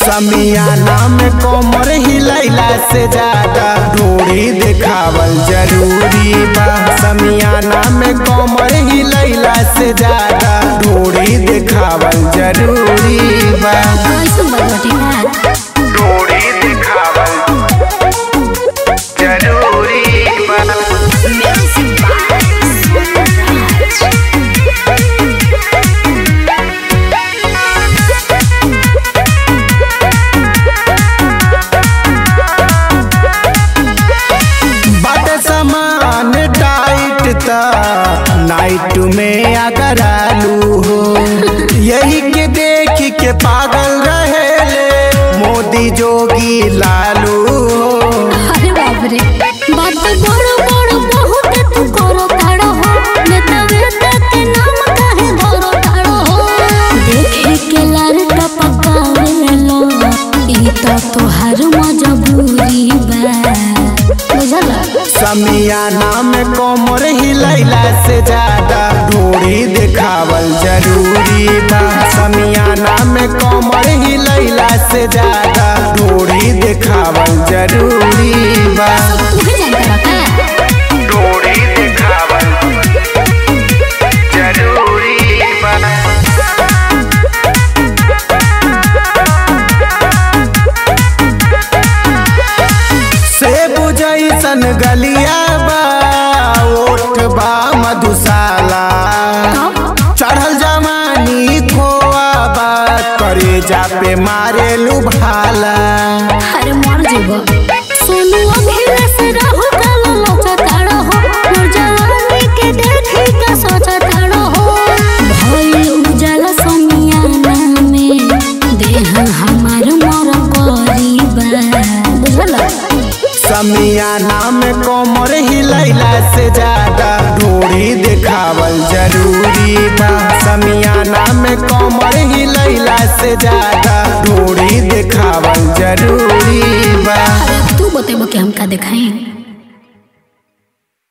समियाना में कमर हिलैला से ज्यादा डोरी देखावल जरूरी बा समियाना में कमर हिलैला से ज्यादा डोरी देखावल जरूरी बा कैसे बदलती है डोरी देखावल जरूरी बा बट समान टाइट ता नाइट में अगर आलू हो यही के देख के पागल रहेले मोदी जोगी लालू हो अरे बाप रे बात बड़ बड़ बहुत तू करो ताड़ो हो नेता वेता के नाम काहे धरो ताड़ो हो देखे के लार टपकावे लो ई तो तोहार मजबूरी बा बुझल समियाना में कमर हिलैला से ज्यादा डोरी देखावल जरूरी बा समियाना में कमर हिलैला से ज्यादा डोरी देखावल जरूरी बा तू भी जानता बा का डोरी देखावल जरूरी बा से बुझैसन गलिया बा ओठ बा मधुशाला चढ़ल जवानी खोआ बा करे जा पे मारे लुभाला अरे मर जेबो सोनू अभी से रहु कालो लोचा ताड़ो हो मोर जवानी के देखी का सोचा ताड़ो हो भइल उजाला समियाना में देह हमार मोर करीबा बुझल समियाना में कमर हिलैला से ज्यादा डोरी देखावल जरूरी बा समियाना में कमर हिलैला से ज्यादा डोरी देखावल जरूरी बा अरे तू बतेबो कि हम का देखाई